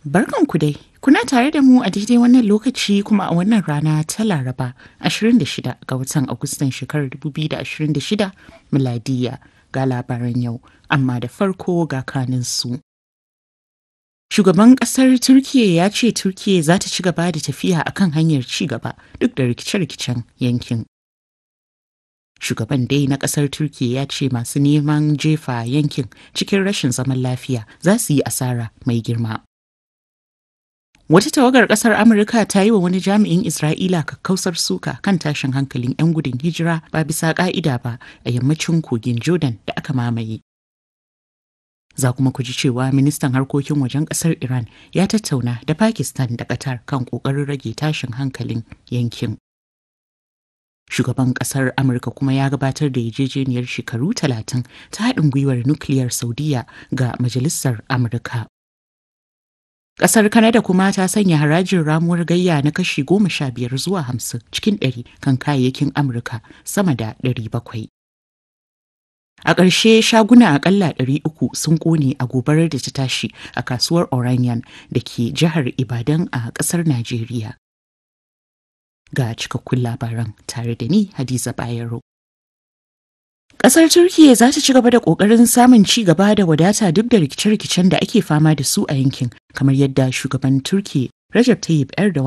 Barkanku dai, kuna tare da mu a daidai wannan lokaci kuma a wannan rana ta Laraba 26 ga watan Agustan shekarar 2026 miladiya ga labaran yau, amma da farko ga kaninsu. Shugaban ƙasar Turkiyya ya ce Turkiyya za ta ci gaba da tafiya a kan hanyar ci gaba duk da rikice-rikicen yankin. Shugaban dai na ƙasar Turkiyya ya ce masu neman jefa yankin cikin rashin zaman lafiya za su yi asara mai girma. Wata tawagar ƙasar Amurka ta yi wa wani jami'in Isra'ila kakkausar suka kan tashin hankalin 'yan gudun hijira ba bisa ƙa'ida ba a yammacin kogin Jordan da aka mamaye. Za kuma ku ji cewa ministan harkokin wajen ƙasar Iran ya tattauna da Pakistan da Qatar kan ƙoƙarin rage tashin hankalin yankin. Shugaban ƙasar Amurka kuma ya gabatar da yarjejeniyar shekaru talatin ta haɗin gwiwar nukiliyar Saudiya ga Majalisar Amurka. Ƙasar Kanada kuma ta sanya harajin ramuwar gayya na kashi goma sha biyar zuwa hamsin cikin ɗari kan kayayyakin Amurka sama da ɗari bakwai. A ƙarshe shaguna aƙalla ɗari uku sun ƙone a gobarar da ta tashi a kasuwar Oranian da ke jihar Ibadan a ƙasar Najeriya. Ga cikakkun labaran tare da ni Hadiza Bayero. Ƙasar Turkiyya za ta ci gaba da ƙoƙarin samun ci gaba da wadata duk da rikice-rikicen da ake fama da su a yankin, kamar yadda shugaban Turkiyya Recep Tayyip Erdogan